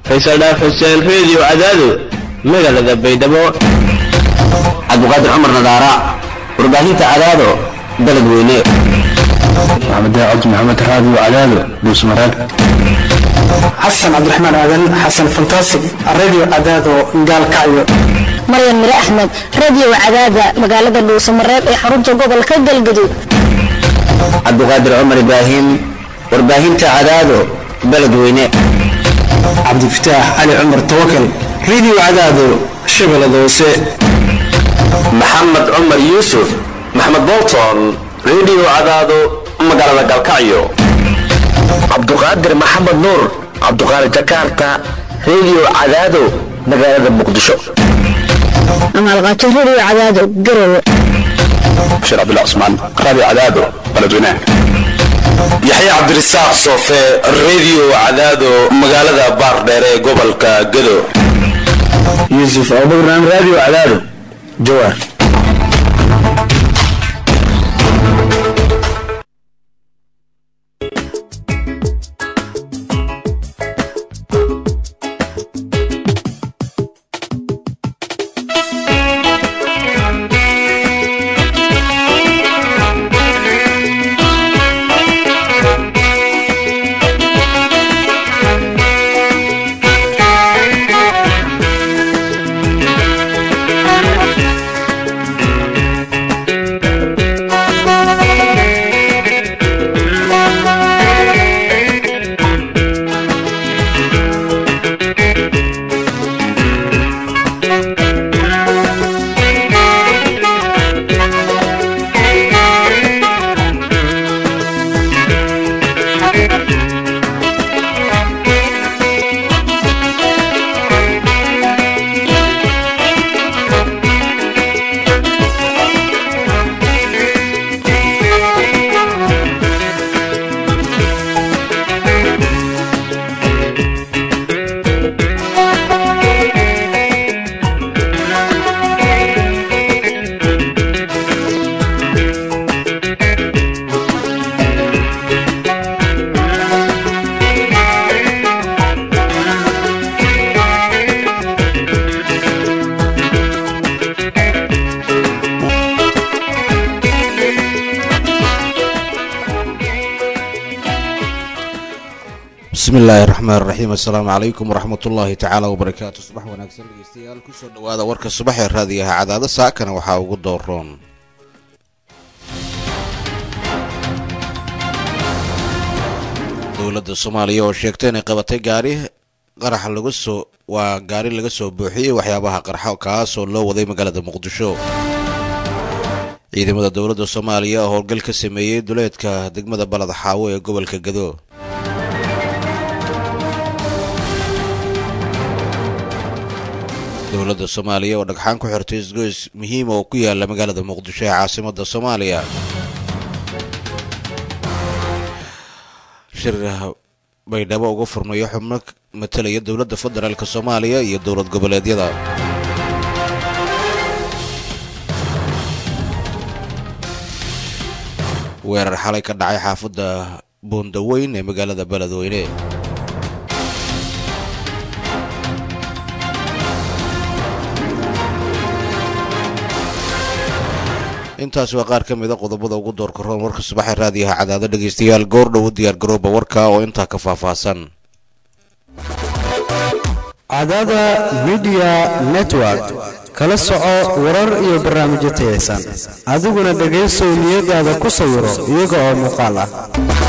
faysal dhaaf xuseen reediyo cadaado magaalada baydhabo cabdiqaadir cumar nadaara warbaahinta cadaado baled weyne maxamed cabdi maxamed raadiyo cadaado dhuusmareeb xasan cabdiraxmaan aadan xasan fantasig radio cadaado gaalkacyo maryan mire axmed radio cadaada magaalada dhuusamareeb ee xarunta gobolka galgaduud cabdiqaadir cumar ibraahim warbaahinta cadaado baled weyne cabdifataax cali cumar tawakal radio cadaado shabeellada hoose maxamed cumar yuusuf maxamed bolton radio cadaado magaalada galkacyo cabduqaadir maxamed nuur cabduqaadir jakarta radio cadaado magaalada muqdisho amaalqaato radio cadaado garowe bashir cabdullah cusmaan radio cadaado baledweynaha yaxya cabdirasaaq soofe radio cadaado magaalada baardheere ee gobolka gado yuusuf abubakran radio cadaado jawaar bismillaahi raxmaan raxiim assalaamu calaykum waraxmat ullaahi tacaala wabarakaatu subax wanaagsan dhegeystayaal kusoo dhawaada warka subax ee raadiyaha cadaado saakana waxaa ugu dooroon dowladda soomaaliya oo sheegtay inay qabatay gaari qarax laga soo waa gaari laga soo buuxiyey waxyaabaha qarxo kaasoo loo waday magaalada muqdisho ciidamada dowladda soomaaliya oo howlgal ka sameeyey duleedka degmada balad xaawo ee gobolka gado dowladda soomaaliya oo dhagxaan ku xirtay isgoys muhiima oo ku yaala magaalada muqdisho ee caasimada soomaaliya shir baydhabo uga furmayo xubno matalaya dowladda federaalk soomaaliya iyo dowlad goboleedyada weerar xalay ka dhacay xaafadda buundaweyn ee magaalada beledweyne intaas waa qaar ka mida qodobada ugu doorka roon warka subaxee raadiyaha cadaado dhegeystayaal goor dhow u diyaar garooba warka oo intaa ka faahfaahsan cadaada midiya network kala soco warar iyo barnaamijyo tayaysan adiguna dhegaysow niyadaada ku sawiro iyaga oo muuqaal ah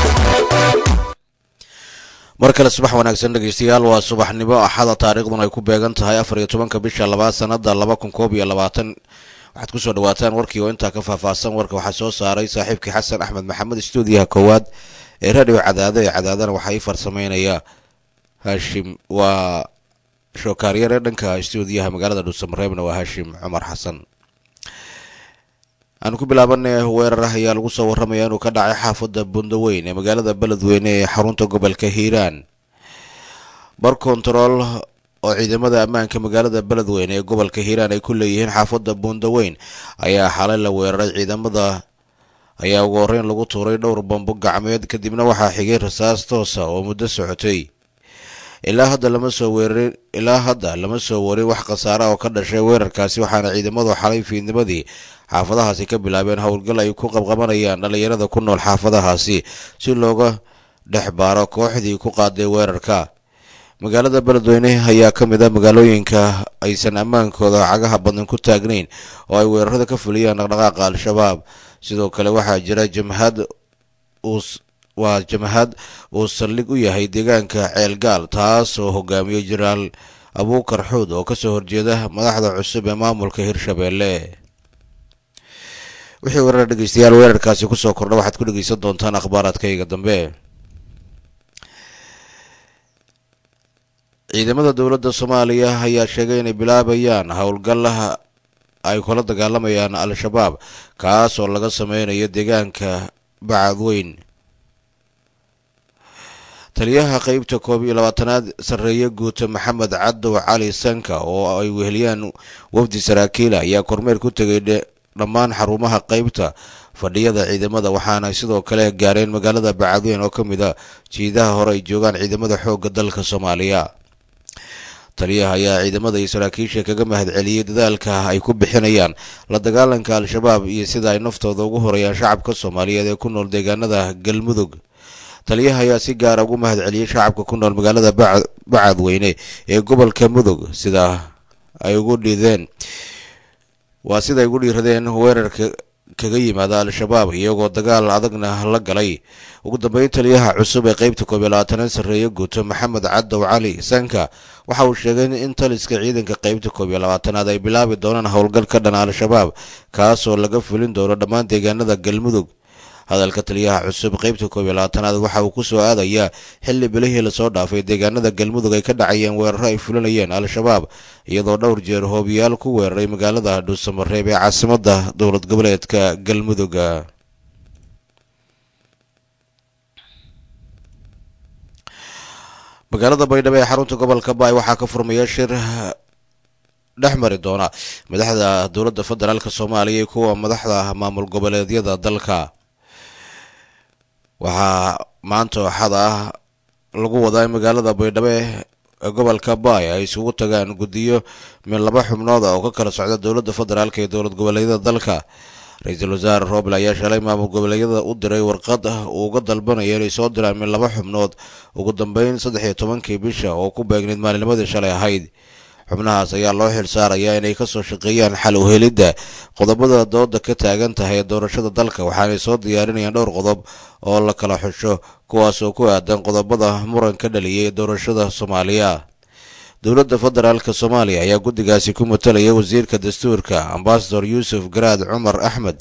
mar kale subax wanaagsan dhegeystayaal waa subaxnimo axada taariikhduna ay ku beegan tahay afar iyo tobanka bisha labaad sanada laba kun koob iyo labaatan waxaad kusoo dhawaataan warkii oo intaa ka faahfaahsan warka waxaa soo saaray saaxiibkii xasan axmed maxamed stuudiyaha koowaad ee radio cadaado ee cadaadana waxaa ii farsameynaya haashim waa shookaaryare dhanka stuudiyaha magaalada dhuusamareebna waa haashim cumar xasan aanu ku bilaabanay weerar ayaa lagu soo waramaya inuu ka dhacay xaafadda bundaweyn ee magaalada beledweyne ee xarunta gobolka hiiraan bar kontarool oo ciidamada ammaanka magaalada beledweyne ee gobolka hiiraan ay ku leeyihiin xaafadda buundaweyn ayaa xalay la weeraray ciidamada ayaa ugu horreyn lagu tuuray dhowr bambo gacmeed kadibna waxaa xigay rasaas toosa oo muddo socotay ilaa hadda lama soo weerarin ilaa hadda lama soo warin wax khasaara oo ka dhashay weerarkaasi waxaana ciidamadu xalay fiidnimadii xaafadahaasi ka bilaabeen howlgal ay ku qabqabanayaan dhallinyarada ku nool xaafadahaasi si looga dhex baaro kooxdii ku qaaday weerarka magaalada beledweyne ayaa ka mid ah magaalooyinka aysan ammaankooda cagaha badan ku taagnayn oo ay weerarada ka fuliyaan dhaqdhaqaaqa al-shabaab sidoo kale waxaa jira jamhad waa jamhad uu saldhig u yahay deegaanka ceelgaal taas oo hogaamiyo jenaraal abuukar xuud oo kasoo horjeeda madaxda cusub ee maamulka hirshabeelle wixii weerar dhegeystayaal weerarkaasi kusoo kordha waxaad ku dhegeysan doontaan akhbaaraadkayga dambe ciidamada dowladda soomaaliya ayaa sheegay inay bilaabayaan howlgallaha ay kula dagaalamayaan al-shabaab kaas oo laga sameynayo deegaanka bacadweyn taliyaha qeybta koob iyo labaatanaad sarreeye guuta maxamed cadow cali sanka oo ay weheliyaan wafdi saraakiila ayaa kormeer ku tegay dhammaan xarumaha qeybta fadhiyada ciidamada waxaana sidoo kale gaareen magaalada bacadweyn oo ka mid a jiidaha hore ay joogaan ciidamada xoogga dalka soomaaliya taliyaha ayaa ciidamada iyo saraakiisha kaga mahadceliyey dadaalka ay ku bixinayaan la dagaalanka al-shabaab iyo sida ay naftooda ugu horeyaan shacabka soomaaliyeed ee ku nool deegaanada galmudug taliyaha ayaa si gaara ugu mahadceliyey shacabka ku nool magaalada bacadweyne ee gobolka mudug sida ay ugu dhideen waa sida ay ugu dhiiradeen weerarka kaga yimaada al-shabaab iyagoo dagaal adagna la galay ugu dambeyn taliyaha cusub ee qeybta koob iyo labaatanaad sarreeye guuto maxamed cadow cali sanka waxa uu sheegay in taliska ciidanka qeybta koob iyo labaatanaad ay bilaabi doonaan howlgal ka dhan al-shabaab kaasoo laga fulin doono dhammaan deegaanada galmudug hadalka taliyaha cusub qeybta koob iyo labaatanaad waxa uu kusoo aadayaa xilli bilihii lasoo dhaafay deegaanada galmudug ay ka dhacayeen weeraro ay fulinayeen al-shabaab iyadoo dhowr jeer hoobiyaal ku weeraray magaalada dhuusamareeb ee caasimada dowlad goboleedka galmuduga magaalada baydhabo ee xarunta gobolka baay waxaa ka furmaya shir dhex mari doona madaxda dowladda federaalk soomaaliya iyo kuwa madaxda maamul goboleedyada dalka waxaa maanta axada ah lagu wadaa in magaalada baydhabo ee gobolka baay ay isugu tagaan guddiyo mid laba xubnood oo ka kala socda dowladda federaalk iyo dowlad goboleedyada dalka ra-iisul wasaare roble ayaa shalay maamul goboleedyada u diray warqad uu uga dalbanaya inay soo diraan mid laba xubnood ugu dambeyn saddex iyo tobankii bisha oo ku beegneyd maalinimadii shalay ahayd xubnahaas ayaa loo xil saarayaa inay kasoo shaqeeyaan xal u helidda qodobada dooda ka taagan tahay ee doorashada dalka waxaanay soo diyaarinayaan dhowr qodob oo la kala xusho kuwaas oo ku aadan qodobada muran ka dhaliyay doorashada soomaaliya dowladda federaalk soomaaliya ayaa guddigaasi ku matalaya wasiirka dastuurka ambasador yuusuf garaad cumar axmed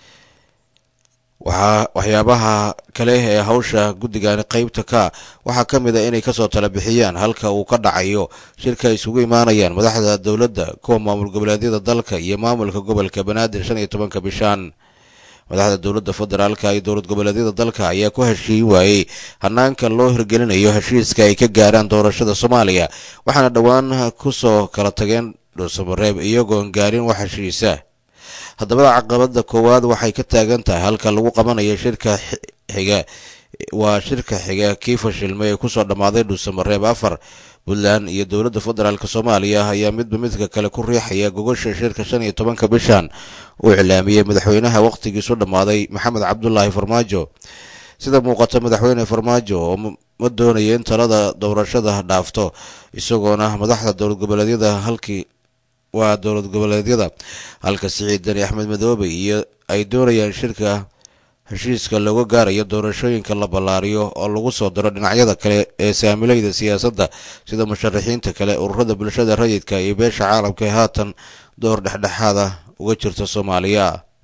waxaa waxyaabaha kale ee hawsha guddigani qeybta ka waxaa ka mid a inay kasoo tala bixiyaan halka uu ka dhacayo shirka ay isugu imaanayaan madaxda dowladda kuwa maamul goboleedyada dalka iyo maamulka gobolka banaadir shan iyo tobanka bishaan madaxda dowladda federaalka iyo dowlad goboleedyada dalka ayaa ku heshiin waayey hanaanka loo hirgelinayo heshiiska ay ka gaaraan doorashada soomaaliya waxaana dhowaan kusoo kala tageen dhuusamareeb iyagoon gaarin wax heshiisa haddaba caqabada koowaad waxay ka taagan tahay halka lagu qabanayo shirka xiga waa shirka xiga kii fashilmay ee kusoo dhammaaday dhuusamareeb afar puntland iyo dowladda federaalk soomaaliya ayaa midba midka kale ku riixaya gogosha shirka shan iyo tobanka bishan uu iclaamiyey madaxweynaha wakhtigiisu dhammaaday maxamed cabdulaahi farmaajo sida muuqata madaxweyne farmaajo oo ma doonaya in talada doorashada dhaafto isagoona madaxda dowlad goboleedyada halkii waa dowlad goboleedyada halka siciid dani axmed madoobe iyo ay doonayaan shirka heshiiska looga gaarayo doorashooyinka la ballaariyo oo lagu soo daro dhinacyada kale ee saamilayda siyaasadda sida musharaxiinta kale ururada bulshada rayidka iyo beesha caalamka ee haatan door dhexdhexaada uga jirta soomaaliya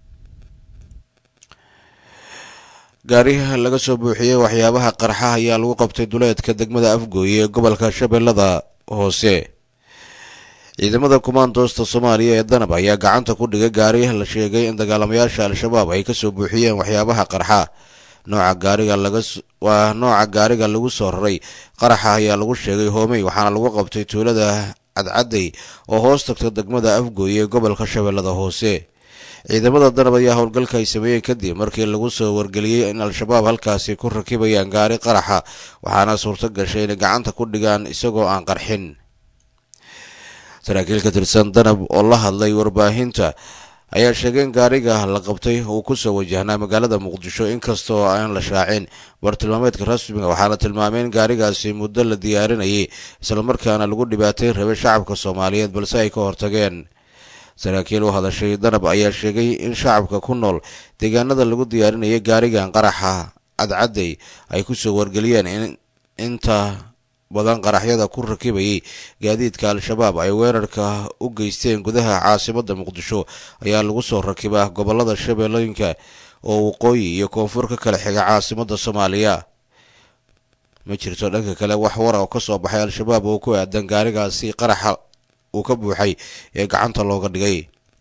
gaariha laga soo buuxiyey waxyaabaha qarxa ayaa lagu qabtay duleedka degmada afgooye ee gobolka shabeellada hoose ciidamada kumaandoosta soomaaliya ee danab ayaa gacanta ku dhigay gaari la sheegay in dagaalamayaasha al-shabaab ay kasoo buuxiyeen waxyaabaha qarxa nooca gaariga laga waa nooca gaariga lagu soo raray qaraxa ayaa lagu sheegay hoomey waxaana lagu qabtay tuulada cadcadey oo hoos tagta degmada afgooye ee gobolka shabeellada hoose ciidamada danab ayaa howlgalka ay sameeyeen kadib markii lagu soo wargeliyey in al-shabaab halkaasi ku rakibayaan gaari qaraxa waxaana suurto gashay inay gacanta ku dhigaan isagoo aan qarxin saraakiil ka tirsan danab oo la hadlay warbaahinta ayaa sheegay in gaariga la qabtay uu kusoo wajahnaa magaalada muqdisho inkastoo aan la shaacin bartilmaameedka rasmiga waxaana tilmaamay in gaarigaasi muddo la diyaarinayay islamarkaana lagu dhibaatay rabay shacabka soomaaliyeed balse ay ka hortageen saraakiil u hadashay danab ayaa sheegay in shacabka ku nool deegaanada lagu diyaarinayay gaarigan qaraxa cadcadday ay kusoo wargeliyeen in inta badan qaraxyada ku rakibayay gaadiidka al-shabaab ay weerarka u geysteen gudaha caasimada muqdisho ayaa lagu soo rakibaa gobolada shabeellooyinka oo waqooyi iyo koonfur ka kala xiga caasimada soomaaliya ma jirto dhanka kale wax wara oo kasoo baxay al-shabaab oo ku aadan gaarigaasi qaraxa uu ka buuxay ee gacanta looga dhigay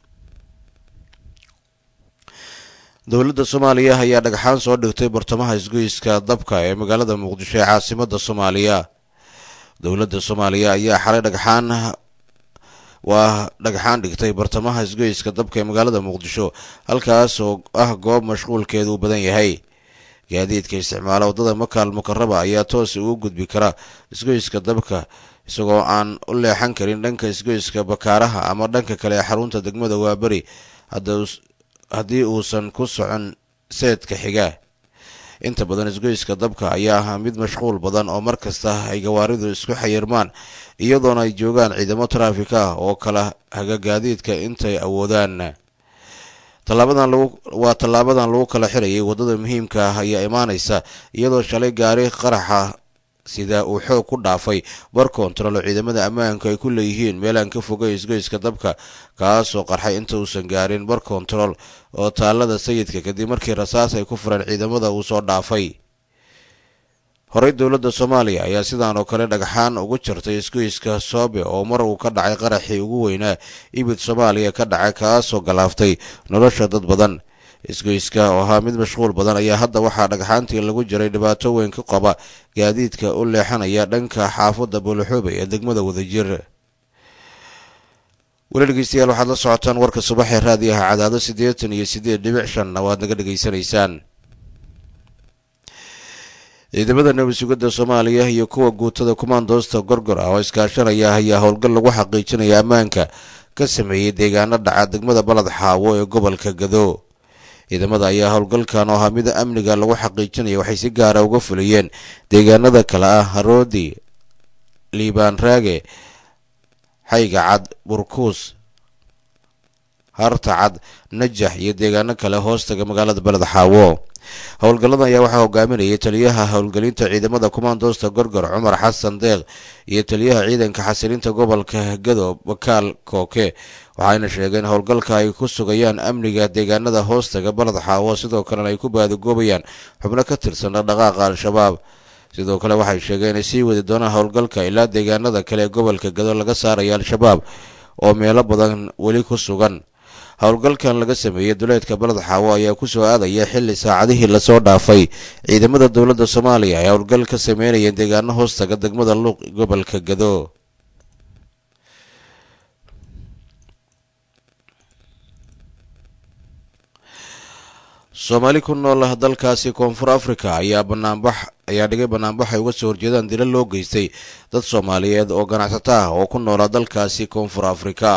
dowladda soomaaliya ayaa dhagxaan soo dhigtay bartamaha isgoyska dabka ee magaalada muqdisho ee caasimada soomaaliya dowladda soomaaliya ayaa xalay dhagxaan waa dhagxaan dhigtay bartamaha isgoyska dabka ee magaalada muqdisho halkaas oo ah goob mashquulkeedu u badan yahay gaadiidka isticmaala waddada makaal mukaraba ayaa toos ugu gudbi kara isgoyska dabka isagoo aan u leexan karin dhanka isgoyska bakaaraha ama dhanka kale ee xarunta degmada waaberi haddii uusan ku socon seedka xiga inta badan isgoyska dabka ayaa ah mid mashquul badan oo mar kasta ay gawaaridu isku xayirmaan iyadoona ay joogaan ciidamo taraafik ah oo kala haga gaadiidka intay awoodaan tallaabadan lagu waa tallaabadan lagu kala xirayay waddada muhiimka ah ayaa imaanaysa iyadoo shalay gaari qaraxa sida uu xoog ku dhaafay bar koontarol oo ciidamada ammaanku ay ku leeyihiin meelaan ka fogay isgoyska dabka kaasoo qarxay inta uusan gaarin bar koontarol oo taalada sayidka kadib markii rasaas ay ku fureen ciidamada uu soo dhaafay horey dowladda soomaaliya ayaa sidaan oo kale dhagxaan ugu jartay isgoyska soobe oo mar uu ka dhacay qaraxii ugu weynaa ibid soomaaliya ka dhacay kaasoo galaaftay nolosha dad badan isgoyska oo ahaa mid mashquul badan ayaa hadda waxaa dhagxaantii lagu jiray dhibaato weyn ka qaba gaadiidka u leexanaya dhanka xaafadda buulaxoobe ee degmada wadajir weli dhegeystayaal waxaad la socotaan warka subaxee raadiyaha cadaado siddeetan iyo siddeed dhibic shanna waad naga dhegaysanaysaan ciidamada nabad sugidda soomaaliya iyo kuwa guutada kumaandoosta gorgor ah oo iskaashanaya ayaa howlgal lagu xaqiijinaya ammaanka ka sameeyey deegaano dhaca degmada balad xaawo ee gobolka gado ciidamada ayaa howlgalkan oo ahaa mida amniga lagu xaqiijinaya waxay si gaara uga fuliyeen deegaanada kale ah haroodi liibaan raage xayga cad burkuus harta cad najax iyo deegaano kale hoostaga magaalada beled xaawo howlgalladan ayaa waxaa hogaaminayay taliyaha howlgelinta ciidamada kumaandoosta gorgor cumar xasan deeq iyo taliyaha ciidanka xasilinta gobolka gado bakaal kooke waxayna sheegeen howlgalka ay ku sugayaan amniga deegaanada hoostaga balad xaawo sidoo kalena ay ku baadigoobayaan xubno ka tirsan dhaqdhaqaaqa al-shabaab sidoo kale waxay sheegeen inay sii wadi doonaan howlgalka ilaa deegaanada kale ee gobolka gado laga saaraya al-shabaab oo meelo badan weli ku sugan howlgalkan laga sameeyey duleedka baled xaawo ayaa ku soo aadaya xilli saacadihii lasoo dhaafay ciidamada dowladda soomaaliya ay howlgal ka sameynayeen deegaano hoostaga degmada luuq gobolka gado soomaali ku nool dalkaasi koonfur africa ayaa banaanbax ayaa dhigay banaanbax ay uga soo horjeedaan dila loo geystay dad soomaaliyeed oo ganacsato ah oo ku noola dalkaasi koonfur africa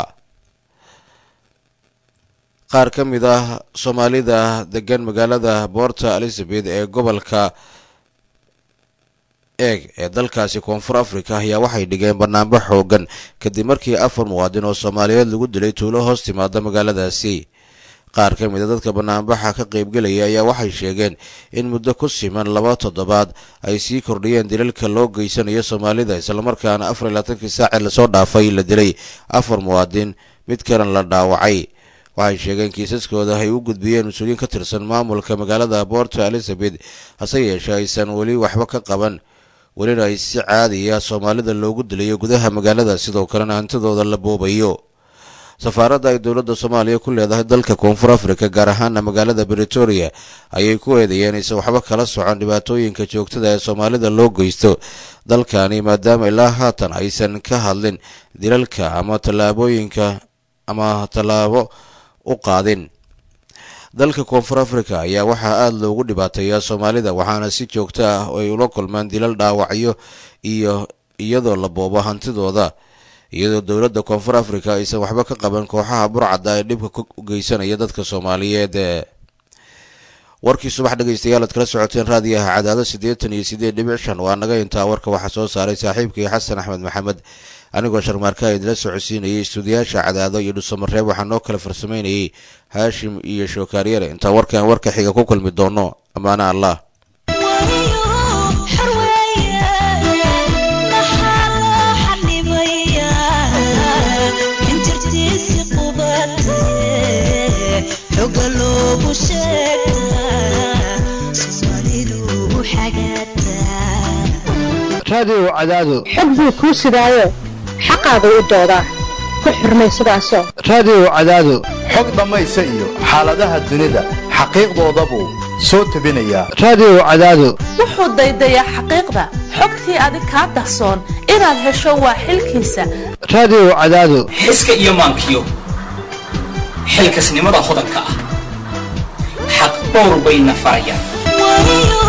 qaar ka mid ah soomaalida degan magaalada boorta elizabeth ee gobolka eeg ee dalkaasi koonfur africa ayaa waxay dhigeen banaanbax xoogan kadib markii afar muwaadin oo soomaaliyeed lagu dilay tuulo hoos timaada magaaladaasi qaar ka mid a dadka banaanbaxa ka qaybgelaya ayaa waxay sheegeen in muddo ku siman laba toddobaad ay sii kordhiyeen dilalka loo geysanayo soomaalida islamarkaana afar iyo labaatankii saaci lasoo dhaafay la dilay afar muwaadin mid kalan la dhaawacay waxay sheegeen kiisaskooda ay u gudbiyeen mas-uuliyiin ka tirsan maamulka magaalada boorta elizabeth hase yeeshee aysan weli waxba ka qaban welina ay si caadiya soomaalida loogu dilayo gudaha magaalada sidoo kalena hantidooda la boobayo safaaradda ay dowladda soomaaliya ku leedahay dalka koonfur africa gaar ahaana magaalada bretoria ayay ku eedeeyeen aysan waxba kala socon dhibaatooyinka joogtada ee soomaalida loo geysto dalkani maadaama ilaa haatan aysan ka hadlin dilalka ama tallaabooyinka ama tallaabo u qaadin dalka koonfur africa ayaa waxaa aada loogu dhibaateeyaa soomaalida waxaana si joogto ah ay ula kulmaan dilal dhaawacyo iyo iyadoo la boobo hantidooda iyadoo dowladda koonfur africa aysan waxba ka qaban kooxaha burcadda ee dhibka u geysanaya dadka soomaaliyeed warkii subax dhegeystayaal aad kala socoteen raadiyaha cadaado siddeetan iyo siddeed dhibic shan waa naga intaa warka waxaa soo saaray saaxiibkii xasan axmed maxamed anigoo sharmaarka idila socodsiinayay istuudiyaasha cadaado iyo dhusamareeb waxaa noo kala farsamaynayay haashim iyo shookaariyare intaa warkan warka xiga ku kulmi doono ammaane allah raadiyow cadaado xog buu kuu sidaayo xaqaagu u doodaa ku xurmay sidaasoo raadiyow cadaado xog dhammaysa iyo xaaladaha dunida xaqiiqdoodabuu soo tebinayaa raadiyow cadaado wuxuu daydayaa xaqiiqda xogtii adig kaa dahsoon inaad hesho waa xilkiisa raadiyow cadaado xiska iyo maankiyo xilkasnimada hodanka ah xaq dhowr bayna farayaan